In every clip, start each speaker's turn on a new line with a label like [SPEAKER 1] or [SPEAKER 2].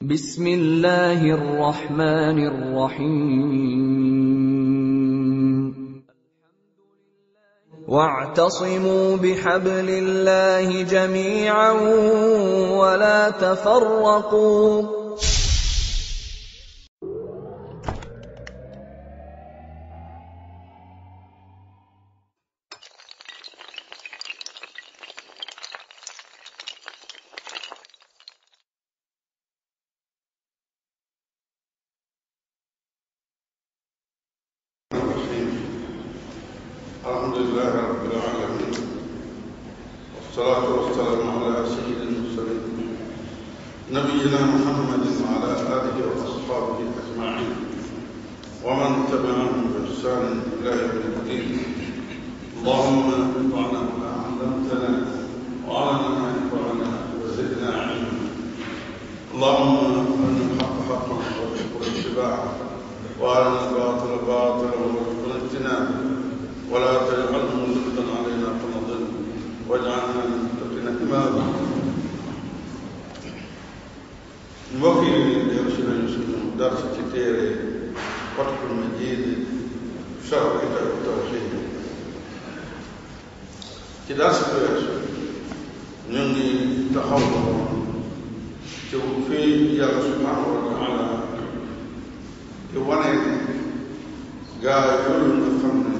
[SPEAKER 1] بسم الله الرحمن الرحيم واعتصموا بحبل الله جميعا ولا تفرقوا
[SPEAKER 2] الحمد لله رب العالمين والصلاة والسلام على سيد المرسلين نبينا محمد وعلى آله وأصحابه أجمعين ومن تبعهم بإحسان إلى يوم الدين اللهم انفعنا بما علمتنا وعلمنا ما ينفعنا وزدنا علما اللهم أرنا الحق حقا وارزقنا اتباعه وأرنا الباطل باطلا وارزقنا اجتنابه ولا تجعله ملقا علينا فنضل واجعلنا للمتقين إماما mbokk yi dellu si nañu suñu dars ci téere Fathul Majid sharh kitab tawhid ci dars bi weesu ñu ngi taxaw ci fii yàlla subhanahu wa taala di wane ne gaa yooyu nga xam ne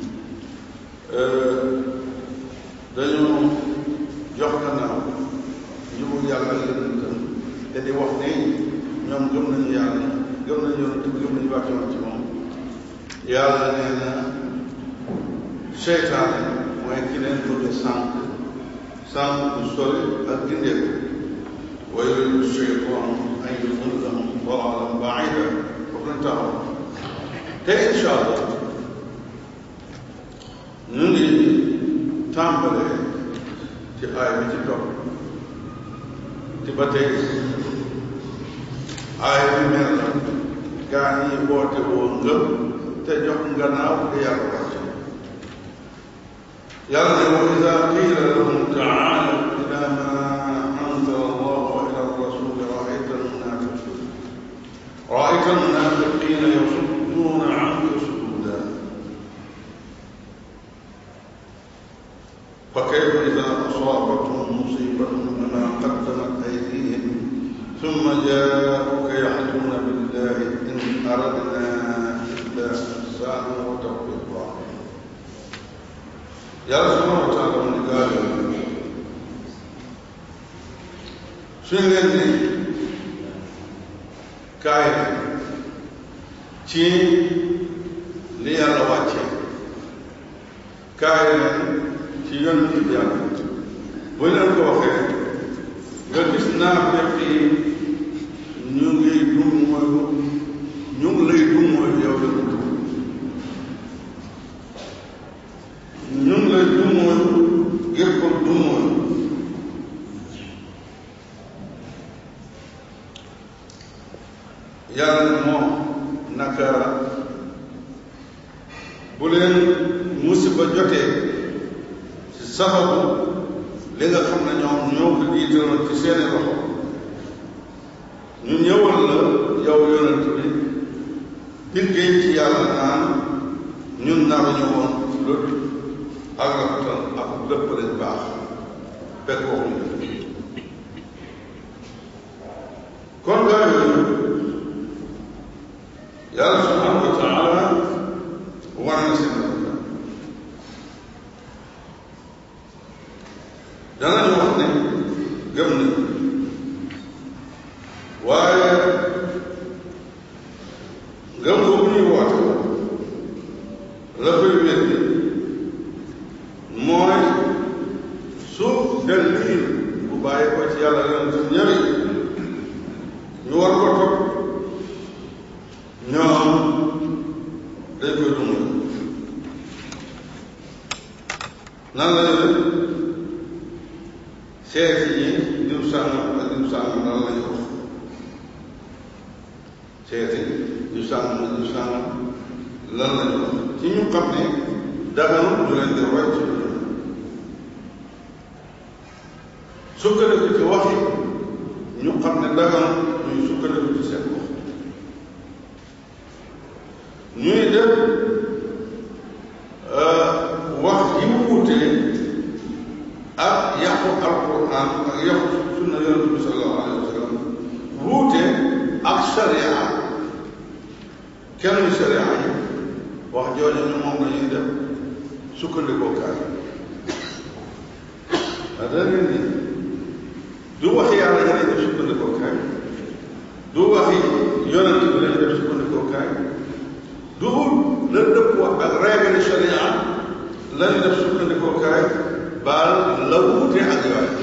[SPEAKER 2] dañoo jox gannaaw njubu yàlla yonentam te di wax ne ñoom gëm nañu yàlla gëm nañu yonent bi gëm nañu wàccoon ci moom yàlla nee na seytaane mooy ki leen bëgg sànq sànq bu sori ak gindeeku wa yuridu sheytaan an yudillahum dalalan baida foofu lañ taxaw te incha allah ñu ngi tàmbalee ci aay bi ci topp ci ba tey aay bi mel na gaa ñi boote woo ngëm te jox gannaaw di yàlla wàcc yàlla ne wa ida qiila lahum taalu ila ma anzala allah wa ila rasul raayta almunafiqin raayta almunafiqina yasudduna anka sududa فكيف إذا أصابتهم مصيبة بما قدمت أيديهم ثم جاءوك يحلفون بالله إن أردنا إلا إحسانا وتوفيقا يا سبحانه وتعالى من قال suñ leen ni kaay ci li yàlla wàcce kaay leen ci yonent bi yàlla bu leen ko waxee nga gis naafeq yi ñu ngi dum mooyu ñu ngi lay dum mooyu yow yonent ñu ngi lay dum mooyu ngir ko dum mooyu yàlla moo naka bu leen musiba jotee sababu li nga xam ne ñoom ñoo ko jiitaloon ci seeni loxo ñu ñëwal la yow yonent bi liggéey ci yàlla naan ñun nar ñu woon lu ak rafetal ak lépp lañ baax fekk waxuñu kon gaa yooyu yàlla subhanahu wa taala war na seen danañu wax ne gëm na waaye ngëm boobu ñuy woote la koy wéddi mooy su del liir bu bàyyi ko ci yàlla yonent ñëwi ñu war ko topp ñoom dañ koy dund nan la seeti yi diw sàngam ak diw sàngam lan lañu wax seeti diw sàngam ak diw sàngam lan lañu wax ci ñu xam ne daganul ñu leen di roy ci lu sukkandiku ci waxi ñu xam ne daganul ñuy kenn sharia yi wax jooju ñu moom la ñuy def sukkandikoo kaay ah da ngeen ni du waxi yàlla ñu lay def sukkandikoo kaay du waxi yonent bi lañu def sukkandikoo kaay du la dëppoo ak règle sharia lañu def sukkandikoo kaay baal la wuute ak yooya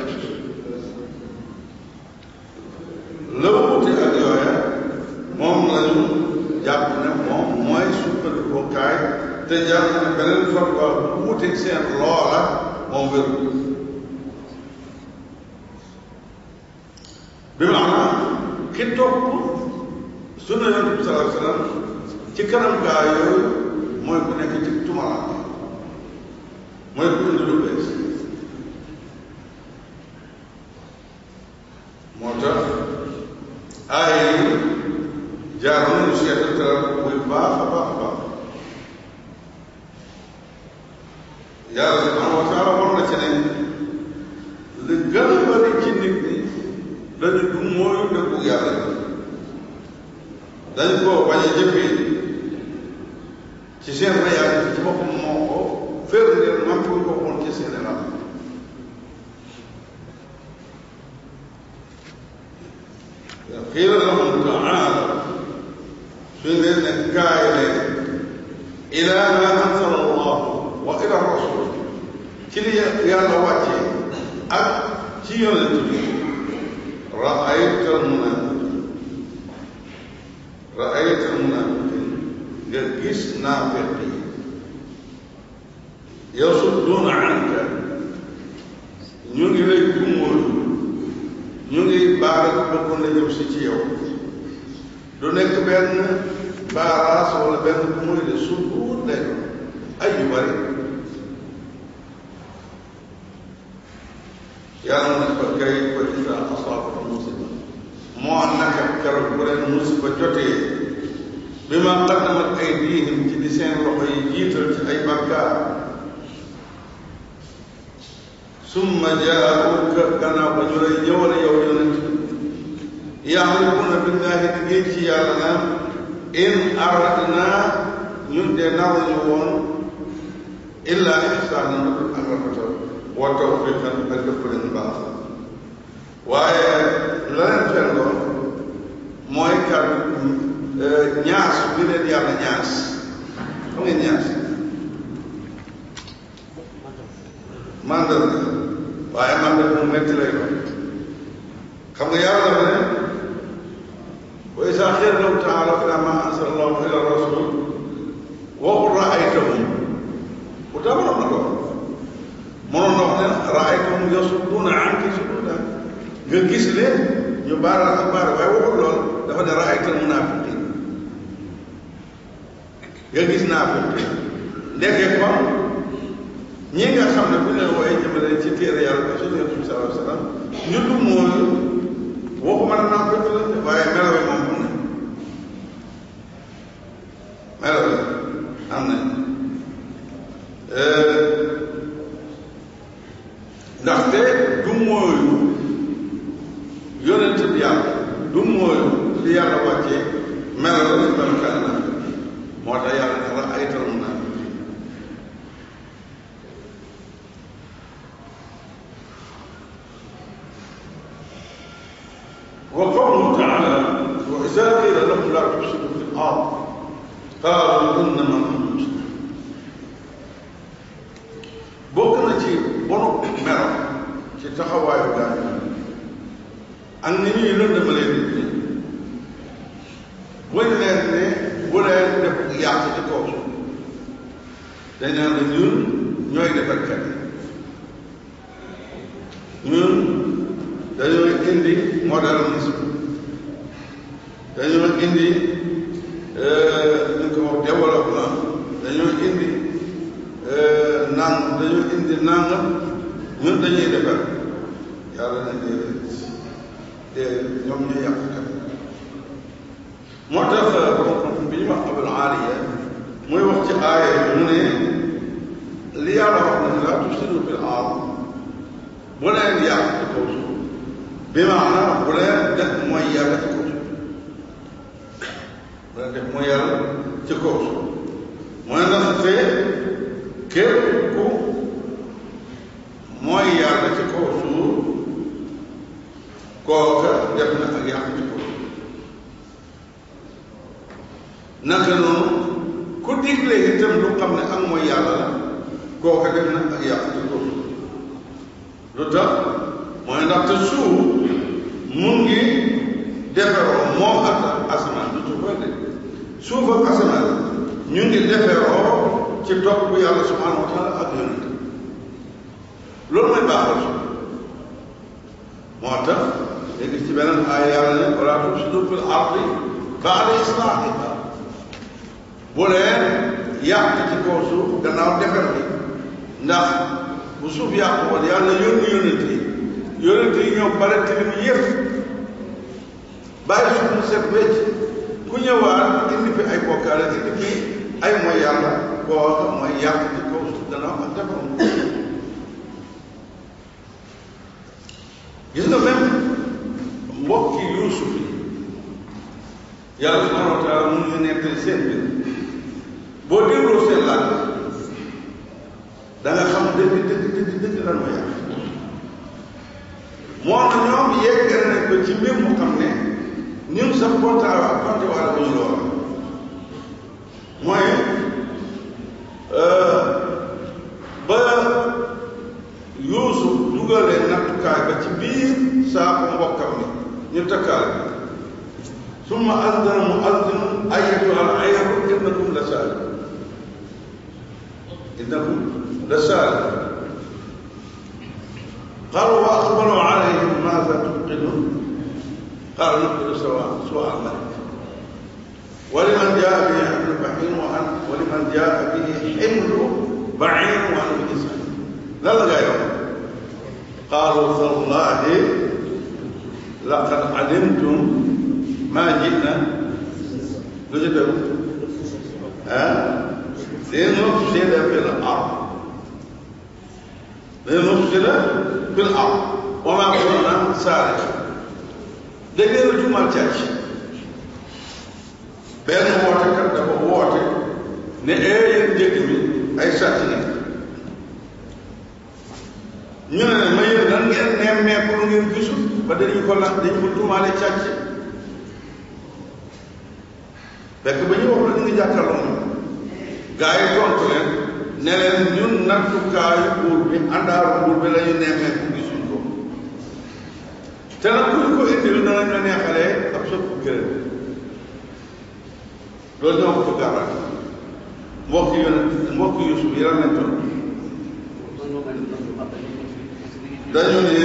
[SPEAKER 2] la wuute ak yooya moom lañu jàpp ne moom mooy sukkandikoo kaay te jàpp ne beneen fatwa bu wuuteeg seen loola moom wéru bi maanaam ki topp sunna yonent bi sallallahu alayhi wa sallam ci kanam gaa yooyu mooy ku nekk ci tumaraan mooy ku indi lu bees moo tax aaya yi jaar nañu seetantal buy baax a baax a baax yàlla subhanahu wa taala war na ci ne li gën a bari ci nit ñi dañu du mooy dëggu yàlla dañ koo bañ a jëfee ci seen réalité ci boppam moo ko firndeel man ko ko woon ci seen ram qiila lahum taala suñ leen ne kaay leen ila ma anzala allah wa ila rasul ci li yàlla wàccee ak ci yonent bi raayta almunafiqin raayta almunafiqin nga gis naafiq yi yasudduuna anka ñu ngi lay dumóolu ñu ngi baara ko bëggoon la jëm si ci yow du nekk benn baaraas wala benn bu muy de sudduut lay doon ay yu bari yàlla na fa kay fa ida asaabata musiba moo naka keroog bu leen musiba jotee bi ma qaddamat aydihim ci di seen loxo yi jiital ci ay bakkaar summa jaauka gannaaw ba ñu lay ñëwale yow yonent yaxlifuuna billahi di géej ci yàlla naan in aradna ñun de naruñu woon illa ihsaanan ak rafetal wa tawfiqan ak dëpp leen baax waaye la leen fendoon mooy kàddu ñaas bi leen yàlla ñaas xam ngeen ñaas mandal waaye mandal mu metti lay doon xam nga yàlla dafa ne wa isa xiila lahu taala ila ma ansala allahu ila rasul waxul raaytahum bu tabaroon na ko mënoon na wax ne raaytahum yasudduuna anki suduudan nga gis leen ñu baaral ak baara waaye waxul lool dafa ne raaytal munaafiqiin nga gis naafiq ndekee kon ñi nga xam ne bu ñu leen wooyee jëmale ci téere yàlla ba sunna Yonent bi sallallahu alayhi wa sallam ñu du mooyu waxuma ne naafiq la waaye melo yi moom am na melo yi am na ndaxte du mooyu yonent bi yàlla du mooyu li yàlla wàccee melo la ci melokaan na moo tax yàlla ne la ay tal mun naa وقوله تعالى وإذا قيل لهم لا تفسدوا في الأرض قالوا إنما نحن مصلحون bokk na ci bonu melo ci taxawaayu gaañu ak ni ñuy lëndëmalee nit ñi buñ leen ne bu leen def yàq ci kaw suuf dañ naan la ñun ñooy defar kat ñun dañoo indi modernisme dañoo indi ñu ko wax développement dañoo indi nang dañoo indi nangam ñun dañuy defar yàlla na déedéet déedéet ñoom ñooy yàq kat moo tax borom bi ñu wax abul aaliya muy wax ci aaya bi mu ne li yàlla wax ne laa tufsidu fil ard bu leen yàq ci kaw suuf bi maanaam bu leen def mooy yàlla ci kaw suuf bu leen def mooy yàlla ci kaw suuf mooy ndaxte képp ku mooy yàlla ci kaw suuf kooka def na ak yàq ci kaw suuf naka noonu ku digle itam lu xam ne ak mooy yàlla la kooka def na ak yàq ci kaw suuf lu tax mooy ndaxte suuf mu ngi deferoo moom ak asamaan du suuf de suuf ak asamaan ñu ngi deferoo ci topp yàlla subhanahu wa taala ak yonent loolu mooy baaxal suuf moo tax léegi ci beneen ay yàlla ne wala tufsidu fil ardi ba'da islaahiha bu leen yàq ci kaw suuf gannaaw defer bi ndax bu suuf yàqu woon yàlla yónni yonent yi yonent yi ñoo bare tilim yëpp bàyyi suuf mu set wecc ku ñëwaat indi fi ay bokkaale indi fi ay mooy yàlla kooka mooy yàq ci kaw suuf gannaaw ak defaram gis nga même mbokki yuusuf yi yàlla subhanahu wa taala mun ñu nettali seen biir boo dégloo seen laaj da nga xam dëgg dëgg dëgg dëgg lan mooy yàq moo na ñoom yegg nañ ko ci mbir mu xam ne ñun sax kontaan ak konte wala bu ñu lool mooy ba yuusuf dugalee nattukaay ba ci biir saako mbokkam mi ñu takkaale summa azdana mu azdinu ayyatuha al ayru innakum la saali innakum la saali qalu wa aqbalu alayhim maza tubqidun قال نقبل سواء سواء الملك ولمن جاء به حمل بعير وعن ولمن جاء به حمل بعير وعن بإسرائيل لا لا يوم قالوا تالله لقد علمتم ما جئنا نجدوا ها لنفسد في الأرض لنفسد في الأرض وما كنا سارقين da ngeen a tuumaal càcc benn wootekat dafa woote ne ee yéen njëkk mi ay sàcc na ñu ne ma yéen lan ngeen nemmeeku lu ngeen gisul ba dañu ko lan dañu ko tuumaale càcc fekk ba ñu wax la ñu ngi jàkkaarloo moom gaa yi tontu leen ne leen ñun nattukaayu buur bi àndaaru buur bi la ñu nemmeeku gisuñ ko te nag ku ñu ko indil danañ la neexalee ab sëb gërëm loolu ñoo ko ko gàllank mbokk yu mbokk Yuusuf yi lan lañ toll dañu ne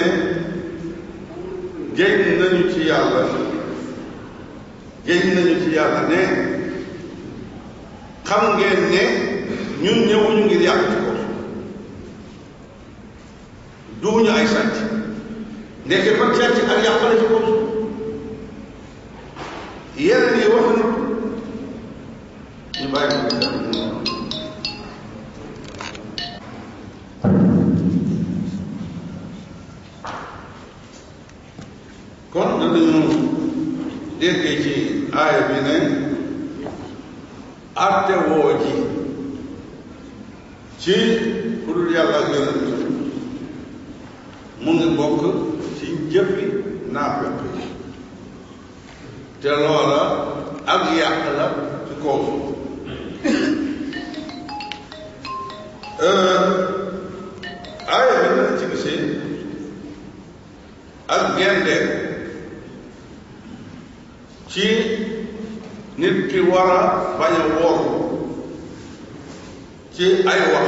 [SPEAKER 2] géej nañu ci yàlla géej nañu ci yàlla ne xam ngeen ne ñun ñëwuñu ngir yàq ci ko duuñu ay sàcc ndeke fa càcc ak yàqale ci kaw yeneen yi wax na ñu bàyyi ko kon danañu déggee ci aaya bi ne atte woo ji ci ku dul yàlla ak yonent mu ngi bokk ci jëfi naafeq yi te loola ak yàq la ci kaw aaya bi nag ci gisee ak gende ci nit ki war a bañ a wóoru ci ay wax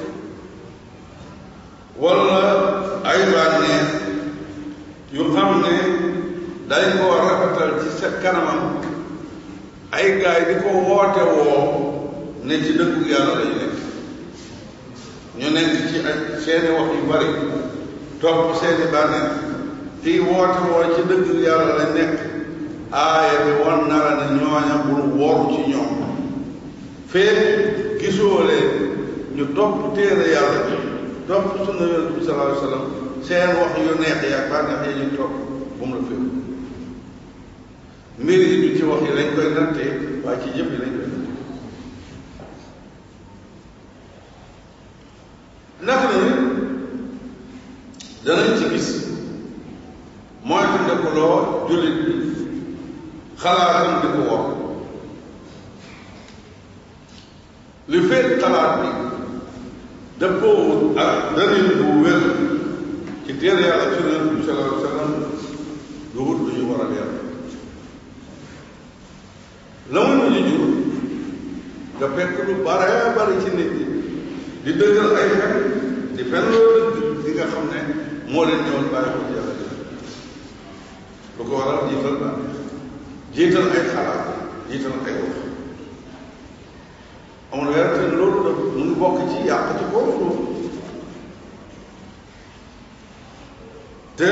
[SPEAKER 2] wala ay bànneex yu xam ne dañ koo rafetal ci sa kanamam ay gaay di ko woote woo ne ci dëkku yàlla lañu nekk ñu nekk ci ay seeni wax yu bari topp seeni bànneex di woote woo ci dëkku yàlla lañ nekk aaya bi wan na la ne ñooña bul woru ci ñoom fee gisoo leen ñu topp téere yàlla bi topp sunna yonent bi sallallahu alayhi wa sallam seen wax yu neex yi ak bànneex yi ñu topp bu mu la fépp mbir yi du ci wax yi lañ koy nattee waaye ci jëf yi lañ koy nattee loo jullit bi xalaatam di ko war li fekk xalaat bi dëppoo ak dalil bu wér ci téere yàlla ci yonent bi sallallahu alayhi wa sallam du wut lu ñu war a leer la muy mujj jur nga fekk lu bare bari ci nit ñi di dëggal ay fen di fen loolu dëgg di nga xam ne moo leen ñëwal bàyyi ko ci yàlla lu ko waral jiital ba jiital ay xalaat jiital ay wax amul werante ne loolu daf mu ngi bokk ci yàq ci kaw suuf te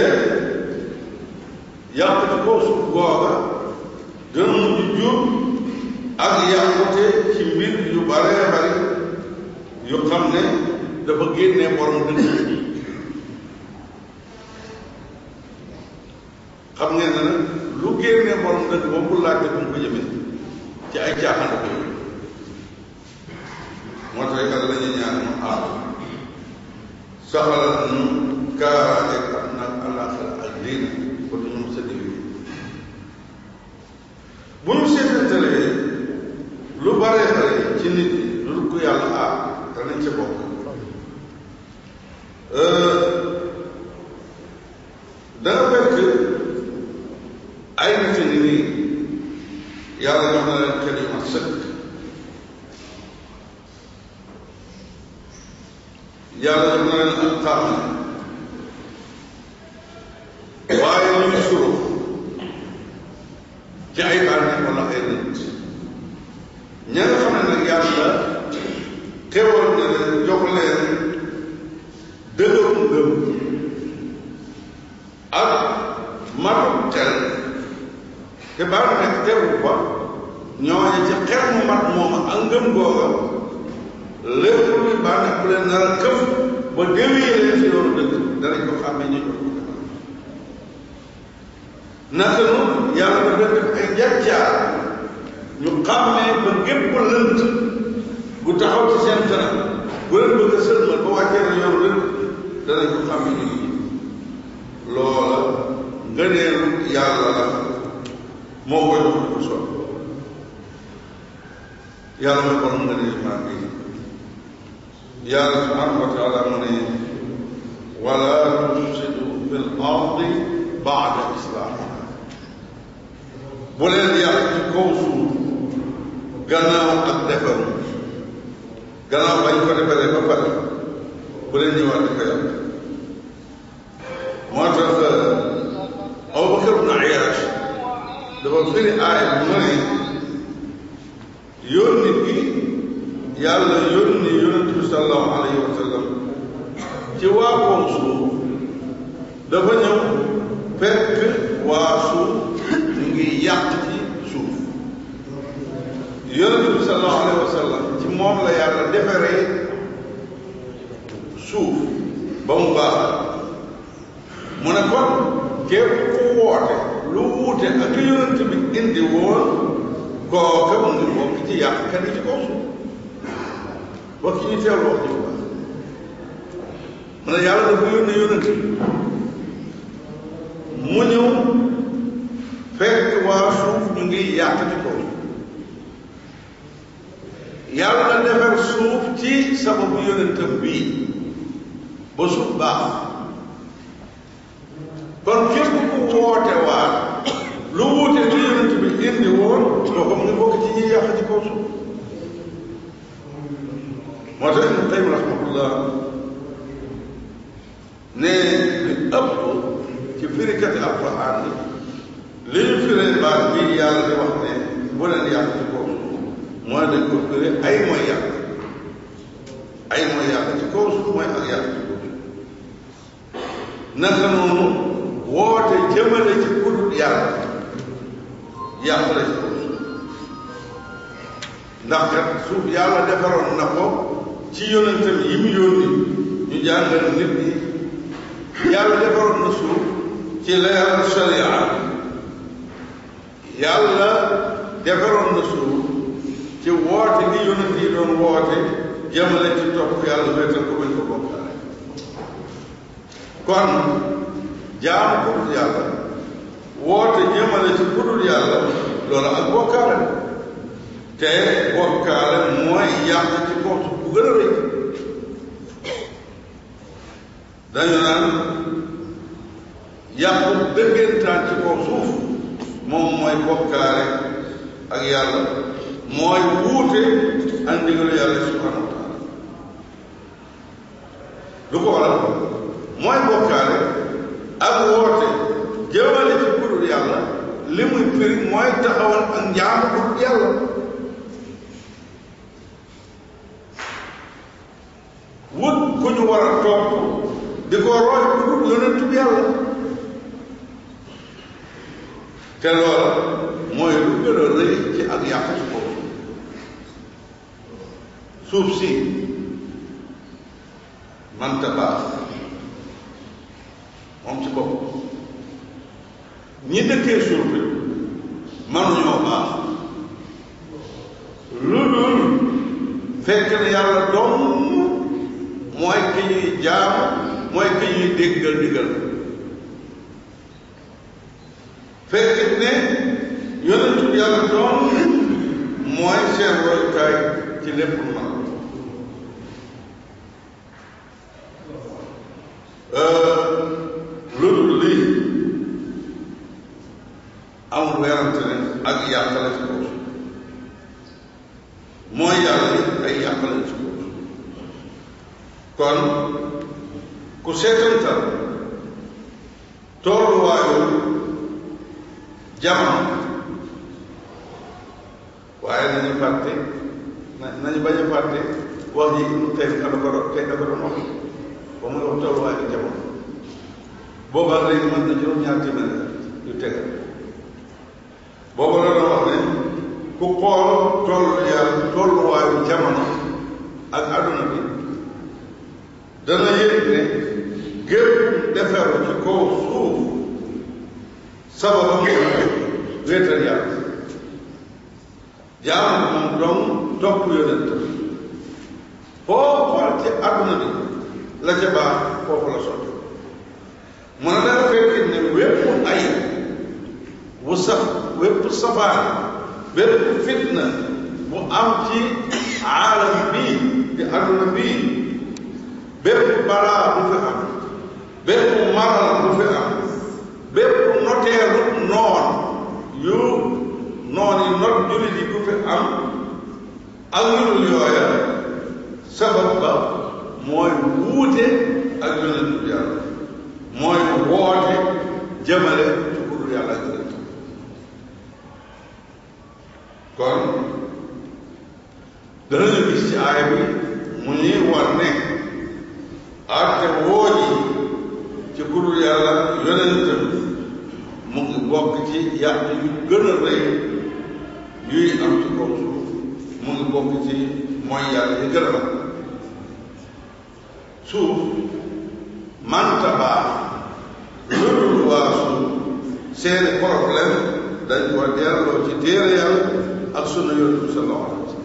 [SPEAKER 2] yàq ci kaw suuf googa dina mujj jur ak yàqute ci mbir yu bare bari yu xam ne dafa génnee borom dëgg xam ngeen ne nag lu génnee borom dëgg moom bu laajte bu mu ko jëmee ci ay caaxaan ko moo tax yàlla la ñuy ñaan mu aar saxalal ñu kaaraange ak nag àllaaxira ak diine ba du ñu sa digg bu ñu seetantalee lu bare bare ci nit ñi lu dul ko yàlla aar danañ ca bokk danga fekk ay nit ñi nii yàlla jox na leen xel yu mat sëkk yàlla jox na leen ak xamal waaye ñu ngi suru ci ay bànneex wala ay nit ña nga xam ne nag yàlla xewal na leen jox leen dëgëru ngëm ak matu xel te bànneex tewu ba ñooñu ci xel mu mat moom ak ngëm googa lépp luy bànneex bu leen nar a këf ba déwéyee leen ci loolu dëgg danañ ko xàmmee ñu jox ko naka noonu yàlla dafa def ay njàccaar ñu xàmmee ba gépp lënt bu taxaw ci seen kanam bu leen bëgg a sëlmal ba wàccee na yow rek danañ ko xàmmee ñu loola ngëneelu yàlla la moo koy jox ko sol yàlla mooy borom ngëneel maa ngi yàlla subhanahu wa taala mu ne wala tufsidu fil ardi baada islaahiha bu leen yàq ci kaw suuf gannaaw ak defaru gannaaw bañ ko defaree ba pare bu leen ñëwaat di ko yàq moo tax Abubakar ibn Ayyash dafa firi aaya bi mu ne yónni gi yàlla yónni yonent bi sallallahu alayhi wa sallam ci waa kaw suuf dafa ñëw fekk waa suuf ñu ngi yàq ci suuf yonent bi sallallahu alayhi wa sallam ci moom la yàlla defaree suuf ba mu baax mu ne kon képp ku woote lu wuute ak yonent bi indi woon kooka mu ngi bokk ci yàqkat yi ci kaw suuf bokk ci ñu teel wax ji bu baax mu ne yàlla dafa yónne yonent bi mu ñëw fekk waa suuf ñu ngi yàq ci kaw yàlla defar suuf ci sababu yonentam bii ba suuf baax kon képp ku woote waa lu wuute ci yonent bi indi woon kooku mu ngi bokk ci ñi yàq ci kaw suuf moo tax Ibnu Qayyim rahmatullah ne li ëpp ci firikati alquran yi li ñu firee baat bii yàlla di wax ne bu leen yàq ci kaw suuf mooy dañ ko firee ay mooy yàq ay mooy yàq ci kaw suuf mooy ak yàq ci kaw suuf naka noonu woote jëmale ci kudut yàlla yàq la ci kaw suuf ndax kat suuf yàlla defaroon na ko ci yonentam yi mu yónni ñu jàngal nit ñi yàlla defaroon na suuf ci leeral sharia yàlla defaroon na suuf ci woote gi yonent yi doon woote jëmale ci topp yàlla wéetal ko bañ ko bokkaale kon jaamu ko yàlla woote jëmale ci kudul yàlla loolu ak bokkaale te bokkaale mooy yàq ci kaw suuf bu gën a rëy dañu naan yàq dëggantaan ci kaw suuf moom mooy bokkaale ak yàlla mooy wuute ak ndigalu yàlla subhanahu wa taala lu ko waral mooy bokkaale ak woote jëmale ci kudul yàlla li muy firi mooy taxawal ak njaamu kudul yàlla wut ku ñu war a topp di ko roy ku dul yonentu bi yàlla te loola mooy lu gën a rëy ci ak yàq ci kaw suuf si manta baax moom ci bopp ñi dëkkee suuf bi mënuñoo baax lu dul fekk na yàlla dong mooy ki ñuy jaam mooy ki ñuy déggal digal fekk ne yonentu yàlla doon mooy seen royukaay ci lépp lu man lu dul lii amul werante ne ak yàq la ci kaw mooy yàlla yi ay yàq la ci kaw kon ku seetantal tolluwaayu jamono waaye nañu fàtte nañu bañ a fàtte wax ji mu tey dafa ko tey dafa doon wax ba muy wax tolluwaayu jamono boobaa léegi mën na juróom-ñaar téeméer yu tegal booba la doon wax ne ku xool tollu yàlla tolluwaayu jamono ak àdduna bi dana yëg ne gépp deferu ci kaw suuf sababa mooy wéetal yàlla jaamu moom dong topp yonent foo xool ci àdduna bi la ca baax foofu la sotti mu ne danga fekk ne wépp ay wu saf wépp safaan wépp fitna bu am ci aalam bii di àdduna bii bépp balaa bu fi am bépp maral bu fi am bépp noteelu noon yu noon yi not jullit yi bu fi am ak yu dul yooya sabab ba mooy wuute ak yonentu yàlla mooy woote jëmale ci ku dul yàlla ak yonent kon danañu gis ci aaya bi mu ñuy war ne arte woo ji ci ku dul yàlla yonentam mu ngi bokk ci yàq yu gën a rëy yuy am ci kaw suuf mu ngi bokk ci mooy yàlla yi gën a mag suuf manta baax lu dul waa suuf seeni problème dañ ko delloo ci téere yàlla ak sunna yonent bi sallallahu alayhi wa sallam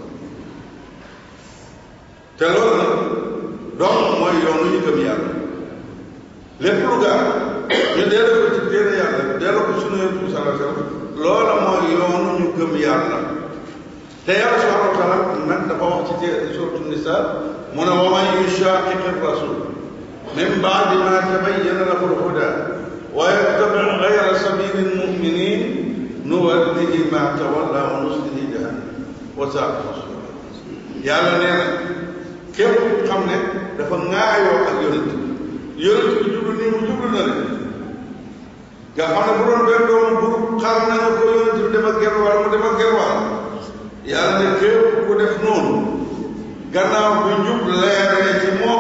[SPEAKER 2] te loolu nag donc mooy yoonu ñu gëm yàlla lépp lu gaar ñu delloo ko ci téere yàlla delloo ko sunna yonent bi sallallahu alayhi wa sallam loola mooy yoonu ñu gëm yàlla te yàlla subhanahu wa taala nag dafa wax ci téere suratu nisa mu ne wa man yushaqiqi rasul min baadi ma tabayyana lahu lhuda wa yattabi gayra sabili lmuminin nuwallihi ma tawalla wa nuslihi jahannam wa saat masira yàlla nee na képp xam ne dafa ŋaayoo ak yonent yonent bi jublu nii mu jublu na leen nga xam ne bu doon benn doomu bur xar na nga ko yonent bi dem ak gerwaal mu dem ak gerwaal yàlla ne képp ku def noonu gannaaw bi njub leeree ci moom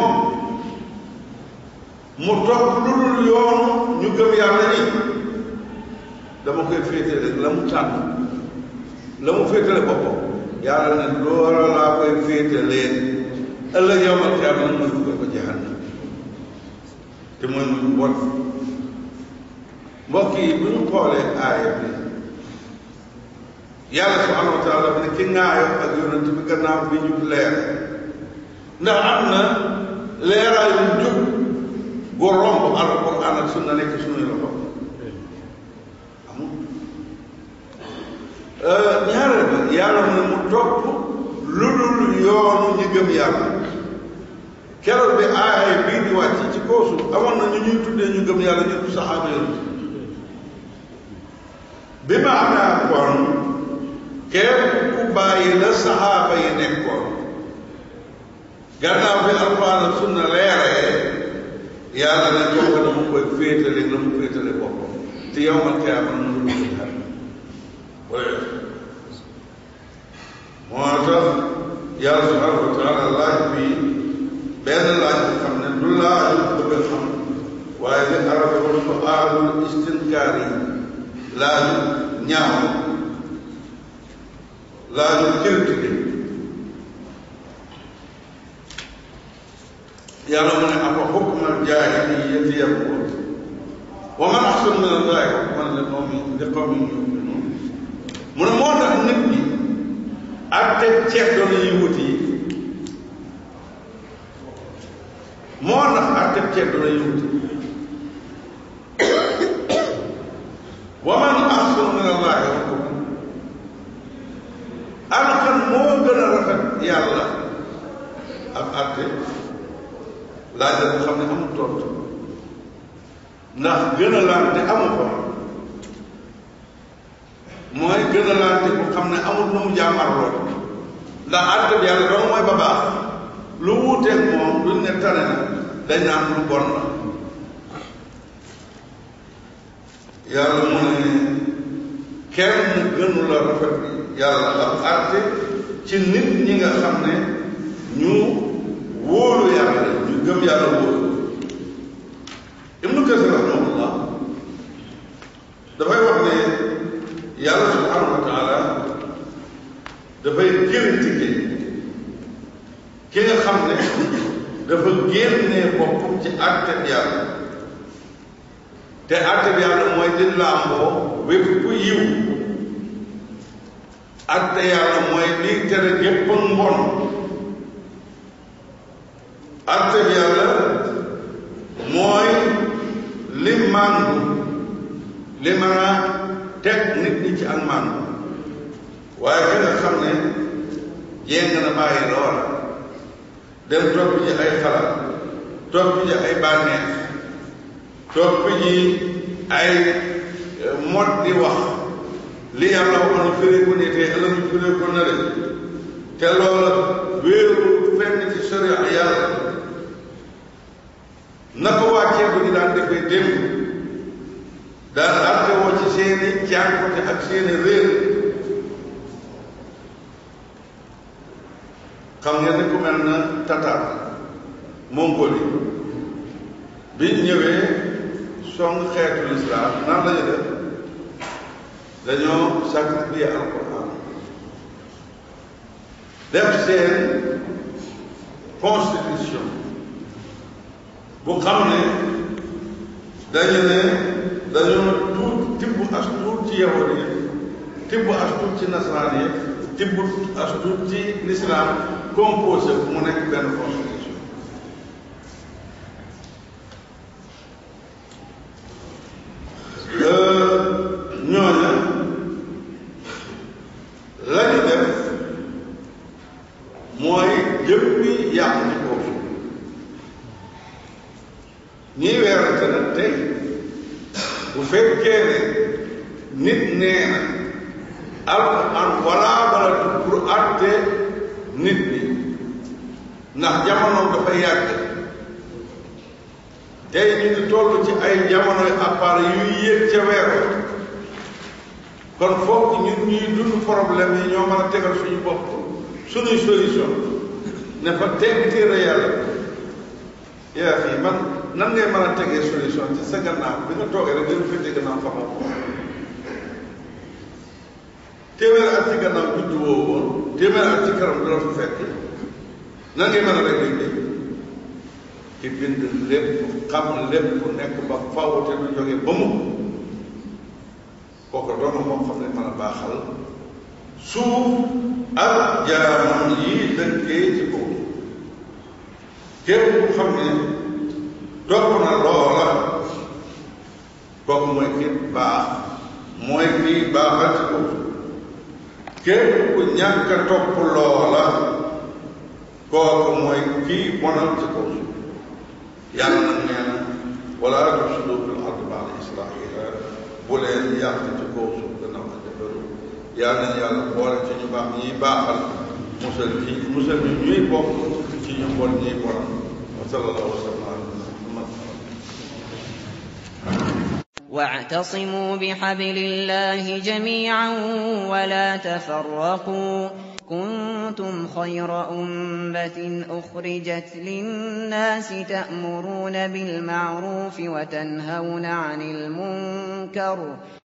[SPEAKER 2] mu topp lu dul yoonu ñu gëm yàlla ni dama koy féetale rek la mu tànn la mu féetale boppam yàlla ne loola laa koy féetaleen ëllëg yowmal xiyaama nag mooy dugal ko jahannam te mooy muy bon mbokk yi bu ñu xoolee aaya bi yàlla subhanahu wa taala bi ne ki ŋaayoo ak yonent bi gannaaw bi ñu leer ndax am na leeraayu njub gu romb alquran ak sunna nekk suñuy loxo ñaareel ba yàlla mu ne mu topp lu dul yoonu ñi gëm yàlla keroog bi aaya bii di wàcc ci kaw suuf amoon na ñu ñuy tuddee ñu gëm yàlla ñu saxaaba yi bi ma amee kon képp ku bàyyi la saxaaba yi nekkoon gannaaw bi alquran ak sunna leeree yàlla ne jox ko dama koy féetale la mu féetale boppam te yow man kay amal na lu dul xel wala moo tax yàlla subhanahu wa taala laaj bi benn laaj bi xam ne du laaju bëgg a xam waaye li arab yi wax ko aarul istinkaar yi laaju ñaaw laaju critique yàlla mu ne afa xukmal jaahiliyyati yabghuun wa man ahsanu min allahi hukman li qawmin li qawmin yu'minuun mu ne moo tax nit ñi atte ceddo la ñuy wuti yi moo tax atte ceddo la ñuy wuti wa man ahsanu min allahi hukman ana kan moo gën a rafet yàlla ak atte laaj la xam ne amul tontu ndax gën a laante amu ko mooy gën a laante bu xam ne amul lu mu jaamarloo ndax àtte bi yàlla dong mooy ba baax lu wuuteeg moom duñ ne tane na dañ naan lu bon la yàlla mu ne kenn gënu la rafet yàlla ab àtte ci nit ñi nga xam ne ñu wóolu yàlla ñu gëm yàlla wóolu ibnu kasir rahimahullah dafay wax ne yàlla subhanahu wa taala dafay critiquer ki nga xam ne dafa génnee boppam ci àtteb yàlla te àtteb yàlla mooy di làmboo wépp ku yiw àtte yàlla mooy liy tere gépp mbon àtte bi yàlla mooy li màndu li mën a teg nit ñi ci ak màndu waaye ka nga xam ne jéng na bàyyi loola dem topp ji ay xalaat topp ji ay bànneex topp ji ay mot di wax li yàlla waxoon firi ko nii te ëllëg ñu firi ko na te loola wéeru fenn ci sharia yàlla na ko wàccee bu ñu daan defee démb daan àtte woo ci seeni jànkote ak seeni réer xam ngeen ne ku mel na Tatar Mongolie biñ ñëwee song xeetu lislaam nan lañu def dañoo sacrifier alquran def seen constitution bu xam ne dañu ne dañoo tuut tibb as tuut ci yahud yi tibb as tuut ci nasaraan yi tibb as tuut ci l'islam composé bu mu nekk benn constitution ñooña la ñu def mooy jëppi yàqu ci kaw suuf ñiy weerante nag tey bu fekkee ne nit nee na alquran walaa balatu pour àtte nit ñi ndax jamono dafa yàgg tey ñu ngi toll ci ay jamonoy appareil yuy yéeg ca weer kon foog ñun ñuy dund problème yi ñoo mën a tegal suñu bopp suñuy solution ne fa teg téere yàlla yaa fii man nan ngay mën a tegee solution ci sa gannaaw bi nga toogee rek dina féete gannaaw xamoo ko téeméer at ci gannaaw juddu woo woon téeméer at ci kanam du la fa fekk nan ngay mën a rek léegi ki bind lépp xam lépp nekk ba faw te du jóge ba mu kooku doon moo xam ne mën a baaxal suuf ak jaamam yi dëkkee ci kaw képp ku xam ne topp na loola kooku mooy ki baax mooy kii baaxal ci kaw képp ku ñàkk a topp loola kooku mooy kii bonal ci kaw suuf yàlla nag nee na wala tufsidu fil ardi ba'da islaahiha bu leen yàq ci kaw suuf gannaaw ak defaru yàlla nañ yàlla boole ci ñu baax ñiy baaxal musal ci musal ñu ñuy bokk ci ñu bon ñiy bonal wa sallallahu wa sallam ala muhammad
[SPEAKER 3] واعتصموا بحبل الله جميعا ولا تفرقوا كنتم خير أمة أخرجت للناس تأمرون بالمعروف وتنهون عن المنكر